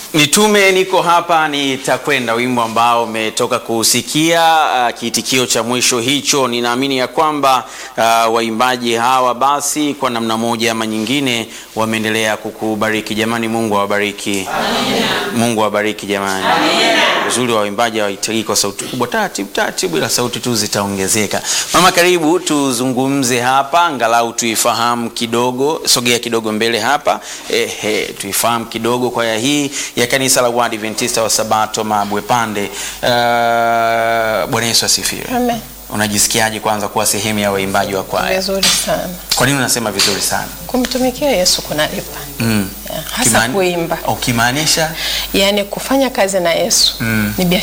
Nitume niko hapa nitakwenda, wimbo ambao umetoka kusikia uh, kiitikio cha mwisho hicho. Ninaamini ya kwamba uh, waimbaji hawa basi kwa namna moja ama nyingine wameendelea kukubariki. Jamani, Mungu awabariki. Mungu awabariki jamani. Uzuri wa waimbaji hawahitaji kwa sauti kubwa, taratibu taratibu, ila sauti tu zitaongezeka. Mama, karibu tuzungumze hapa, angalau tuifahamu kidogo. Sogea kidogo mbele hapa, ehe, tuifahamu kidogo kwaya hii ya kanisa la Waadventista wa Sabato Mabwepande. Uh, Bwana Yesu asifiwe. Amen. Unajisikiaje kwanza kuwa sehemu ya waimbaji wa kwaya? Vizuri sana. Kwa nini unasema vizuri sana? Kumtumikia Yesu kunalipa. Mm. Yeah, hasa Kimani- kuimba. Ukimaanisha Yaani kufanya kazi na Yesu Mm. ni biashara